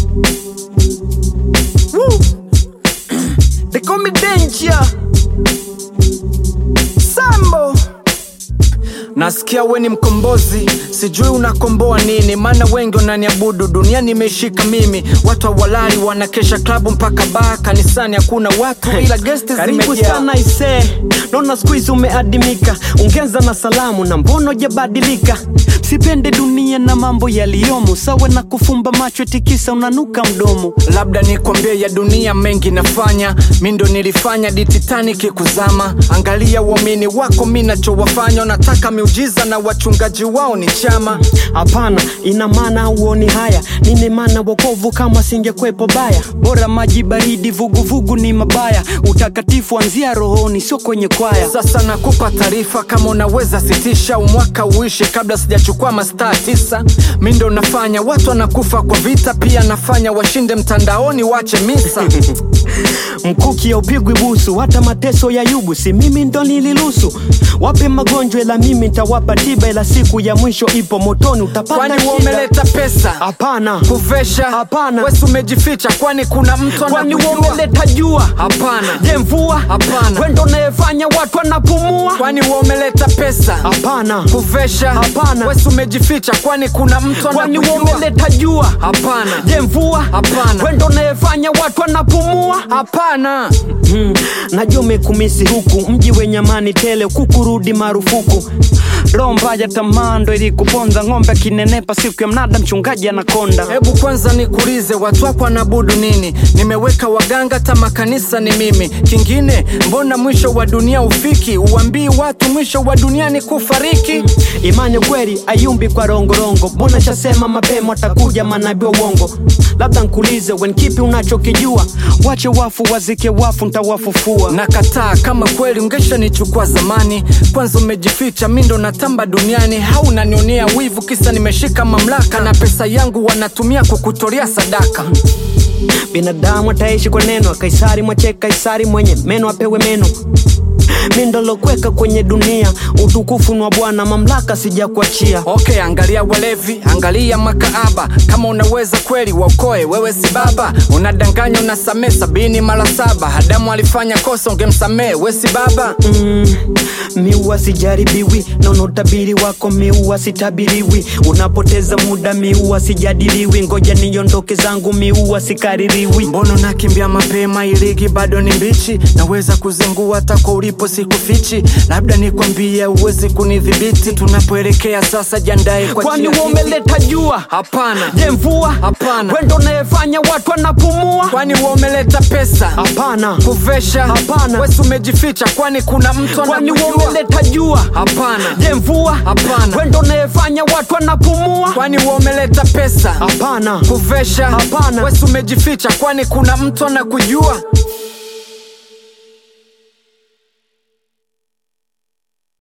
Woo. They call me danger. Sambo. Nasikia we ni mkombozi, sijui unakomboa nini, maana wengi wananiabudu, dunia nimeshika mimi. Watu hawalali wanakesha klabu mpaka baa, kanisani hakuna watu ila gesti Karibu zimejaa. sana ise, naona siku hizi umeadimika, ongeza na salamu na mbono jabadilika. Sipende dunia na mambo yaliyomo, sawa na kufumba macho tikisa unanuka mdomo. labda nikwambie ya dunia mengi nafanya mi ndo nilifanya di Titanic kuzama angalia uamini wako mi nachowafanya nataka miujiza na wachungaji wao ni chama Hapana, ina maana uoni haya, nini maana wokovu kama singekwepo baya. Bora maji baridi, vuguvugu ni mabaya, utakatifu anzia rohoni, sio kwenye kwaya. sasa nakupa taarifa kama unaweza sitisha umwaka uishe kabla sijachukua mastaa tisa mi ndo nafanya watu wanakufa kwa vita pia nafanya washinde mtandaoni wache misa Mkuki haupigwi busu, hata mateso ya yubu, si mimi ndo nililusu. Wape magonjwa, ila mimi nitawapa tiba, ila siku ya mwisho ipo motoni, utapata kwani shida. umeleta pesa Hapana, kuvesha Hapana. wesi umejificha kwani kuna mtu kwani anakujua umeleta jua? hapana Je, mvua? Hapana. Wendo unayefanya watu wanapumua? kwani wewe umeleta pesa Hapana, kuvesha Hapana. wesi umejificha kwani kuna mtu kwani anakujua umeleta jua? hapana Je, mvua? Hapana. Wendo unayefanya watu wanapumua? hapana Hmm, najua umekumisi huku mji wenye amani tele, kukurudi marufuku. Roho mbaya tamaa ndo ilikuponza, ng'ombe akinenepa siku ya mnada, mchungaji anakonda. hebu kwanza nikuulize watu wako wanabudu nini nimeweka waganga tama kanisa ni mimi kingine mbona mwisho wa dunia ufiki uambii watu mwisho wa dunia ni kufariki Imani kweli ayumbi kwa rongorongo, mbona shasema mapema atakuja manabii wa uongo. Labda nkulize wen, kipi unachokijua? Wache wafu wazike wafu, ntawafufua. nakataa kama kweli ungeshanichukua zamani kwanza umejificha mi ndo natamba duniani haunanionea wivu kisa nimeshika mamlaka na pesa yangu wanatumia kukutolea sadaka Binadamu ataishi kwa neno, Kaisari mwache Kaisari, mwenye meno apewe meno. Mi ndo lokweka kwenye dunia, utukufu ni wa Bwana, mamlaka sijakuachia. okay angalia walevi angalia makaaba kama unaweza kweli waokoe wewe si baba unadanganya unasamee sabini mara saba adamu alifanya kosa ungemsamee we si baba Mm, miua sijaribiwi naona utabiri wako miua sitabiriwi unapoteza muda miua sijadiliwi ngoja niondoke zangu miua sikaririwi mbona unakimbia mapema iligi bado ni mbichi naweza kuzingua hata kwa ulipo sikufichi labda nikwambie uwezi kunidhibiti tunapoelekea sasa jandae kwa kwani chia wewe hiki. umeleta jua hapana je mvua Hapana. wendo unayefanya watu wanapumua kwani wewe umeleta pesa hapana kuvesha Hapana. wesi umejificha kwani kuna mtu kwani wewe anakujua umeleta jua hapana je mvua Hapana. wendo unayefanya watu wanapumua kwani wewe umeleta pesa hapana kuvesha Hapana. wesi umejificha kwani kuna mtu anakujua